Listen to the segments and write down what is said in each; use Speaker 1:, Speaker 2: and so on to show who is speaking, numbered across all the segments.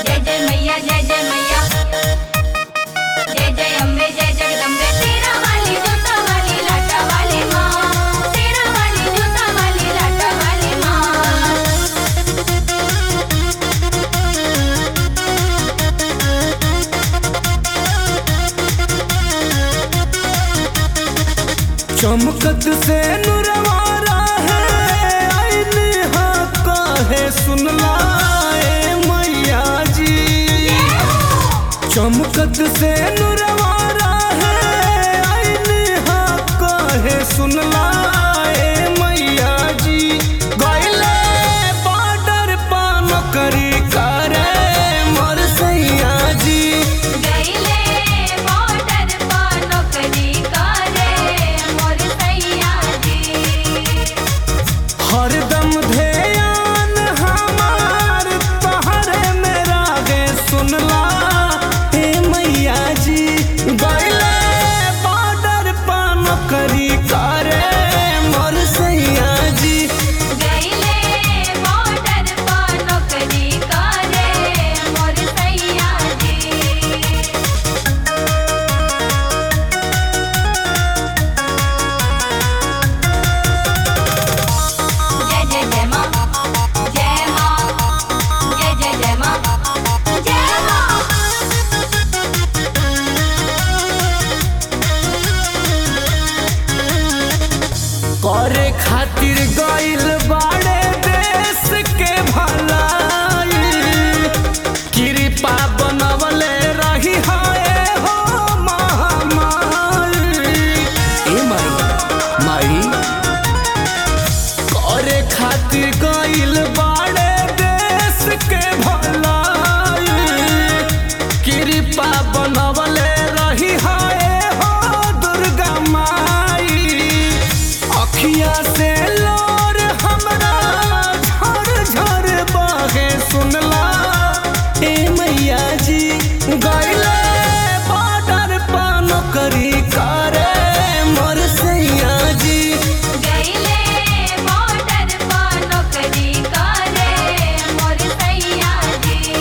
Speaker 1: जय जय मैया जय जय मैया जय जय अम्बे जय जगदम्बे तेरा वाली जोता वाली लाटा वाली माँ तेरा वाली जोता वाली लाटा वाली माँ
Speaker 2: चमकत से नुरवारा है आईने हा काहे सुनला ए मैया जी चमकत से नुरवारा है आईने हा काहे सुनला ए मैया जी गइले बॉर्डर पा नौकरी करे मोर सैया जी
Speaker 1: गईले बॉर्डर पर नौकरी करे मोर सैया जी
Speaker 2: हरदम ध्यान हमार तहरे में रागे सुनला हे मैया जी गइले बॉर्डर पा नौकरी करे मोर सैया जी
Speaker 1: गईले बॉर्डर पर नौकरी करे मोर सैया जी जय जय जय माँ जय माँ जय जय जय माँ जय माँ
Speaker 2: करे खातिर गइल बाड़े देश के भलाई कृपा बनवले रही है हो महामारी ए माई माई करे खातिर गइल बाड़े देश के भलाई कृपा बनवले रही है हो दुर्गा माई अखिया से लोर हमरा झर झर बहे सुनला ए मैया जी गइले बॉर्डर पा नौकरी करे मोर सैया जी
Speaker 1: गईले बॉर्डर पर नौकरी करे मोर सैया जी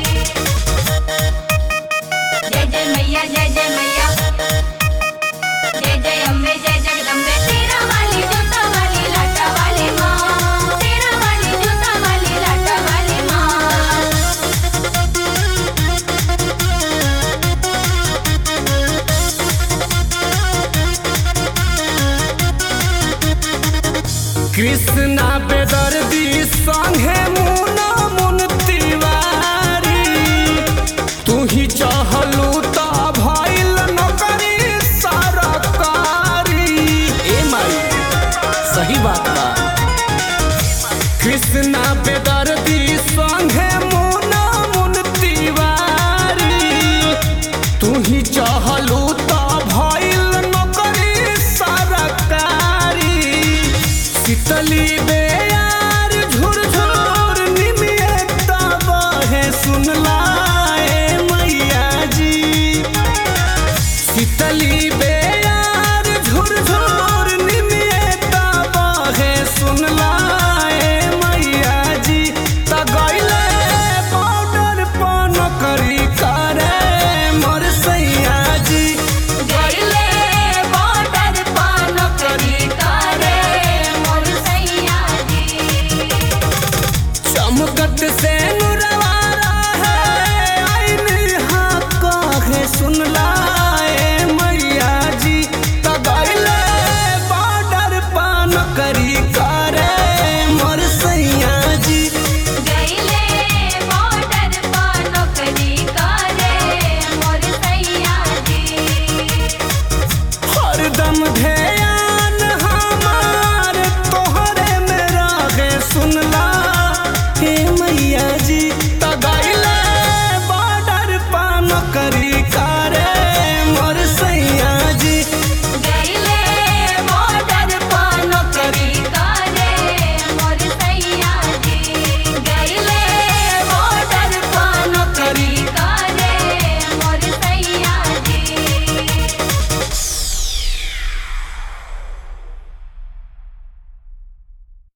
Speaker 1: जय जय मैया जय जय मैया जय जय अम्बे जय जगदम्बे तेरा वाली जोता वाली लाटा वाली माँ तेरा वाली जोता वाली लाटा वाली माँ
Speaker 2: कृष्णा बेदर्दी संगे मुना मुन तिवारी तू ही चाहलू त भइल नौकरी सरकारी ए माई सही बात बा कृष्णा बेदर्दी संगे मुना मुन तिवारी तू ही चाहलू त भइल नौकरी सरकारी शीतली बेयार झुर झुर निमियता बहे सुनला ए मैया जी शीतली बेयार झुर झुर निमियता बहे सुनला ए मैया जी त गइले बॉर्डर पर नौकरी करे मोर सैया जी
Speaker 1: गईले बॉर्डर पर नौकरी करे मोर सैया जी
Speaker 2: चमकत से